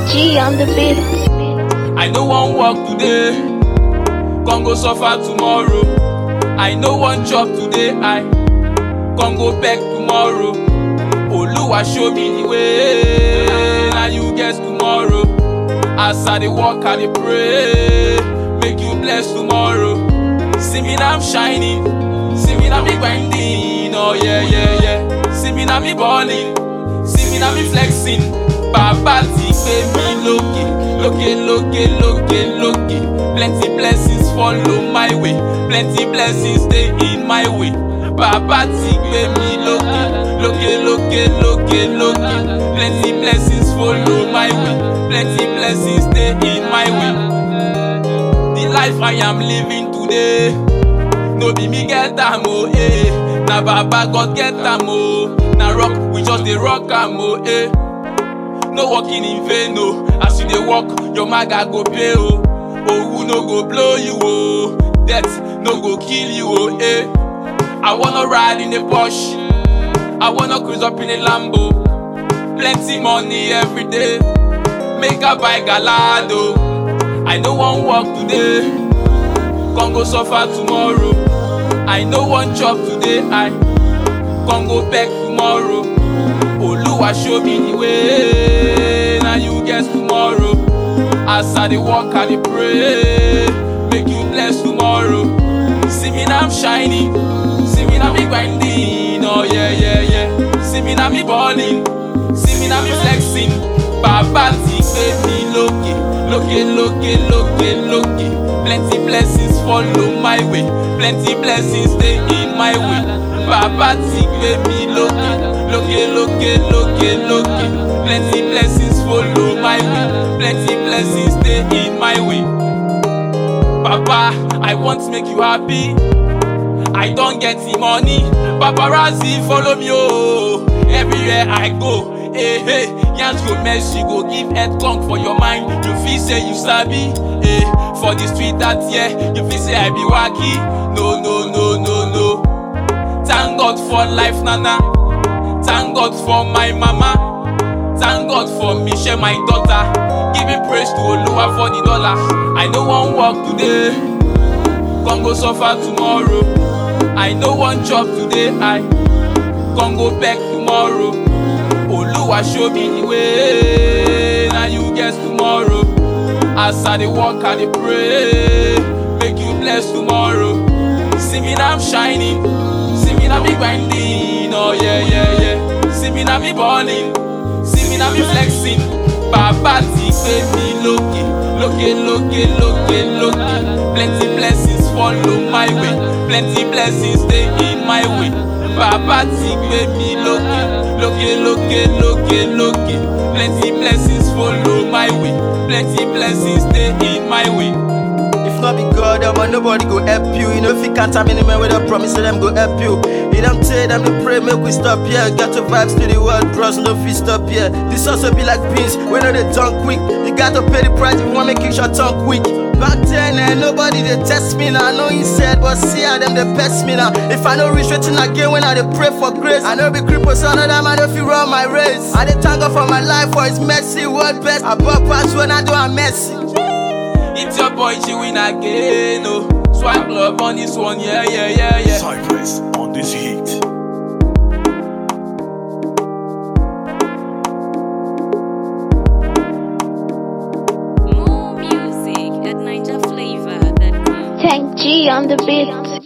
G on the beat. I no wan work today, con go suffer tomorrow. I no wan chop today, I con go beg tomorrow. Oluwa show me the way, na you get tomorrow. As I dey work, I dey pray, make you bless tomorrow. See me now I'm shining, see me now me grinding, oh yeah yeah yeah. See me now me balling, see me now me flexing. Bàbá ti gbé mi lókè, lókè lókè lókè lókè. Plenty blessings follow my way, plenty blessings dey in my way. Bàbá ti gbé mi lókè, lókè lókè lókè lókè. Plenty blessings follow my way, plenty blessings dey in my way. The life I am living today, no be me get am o, eh. Na Baba God get am o. Na rock, we just dey rock am o, eh. No working in vain o, as you dey work, your maga go pay o. Owu no go blow you o, death no go kill you o, eh. I wanna ride in a Porsche, I wanna cruise up in a Lambo. Plenty money every day, make I buy Galado. I no wan work today, con go suffer tomorrow. I no wan chop today, I con go beg tomorrow. Oluwa show me the way, na you get tomorrow. As I dey work, I dey pray, make you bless tomorrow. See me now I'm shining, see me now me grinding, oh yeah yeah yeah. See me now me balling, see me now me flexing. Bàbá ti gbé mi lókè, lókè lókè lókè lókè. Plenty blessings follow my way, plenty blessings dey in my way. Bàbá ti gbé mi lókè, lókè lókè lókè lókè. Plenty blessings follow my way, plenty blessings dey in my way. Baba, I want make you happy. I don get the money. Paparazzi follow me oh. Everywhere I go, eh hey. Yans go mess, you go give head conk for your mind. You feel say you sabi, eh. For the street that year, you feel say I be wacky. No no no no no. Thank God for life, nana. Thank God for my mama. Thank God for me, share my daughter. Giving praise to Oluwa for the dollar. I no wan work today, con go suffer tomorrow. I no wan chop today, I con go beg tomorrow. Oluwa show me the way, na you get tomorrow. As I dey work, I dey pray, make you bless tomorrow. See me now I'm shining, see me now me grinding, oh yeah yeah yeah. See me now me balling, see me now me flexing. Bàbá ti gbé mi lókè, lókè lókè lókè lókè. Plenty blessings follow my way, plenty blessings dey in my way. Bàbá ti gbé mi lókè, lókè lókè lókè lókè. Plenty blessings follow my way, plenty blessings dey in my way. If not be God, omo nobody go help you. You know if you can't have any man with a promise, say them go help you. You don't tell them to pray, make we stop here. Got to vibes to the world, bros, no fit stop here. This also be like beans, we know they done quick. You got to pay the price if you want make you your tongue quick. Back then, eh, nobody they test me now. I know he said, but see how them they best me now. If I know reach waiting again when I dey pray for grace, I know be cripple, so none of them I don't feel run my race. I dey thank God for my life for His mercy, world best. I bought pass when I do a messy. It's your boy G-Win again, oh. Swipe love on this one, yeah, yeah, yeah, yeah. Cypress on this heat. More music at NinjaFlavor.com. Tank G on the beat.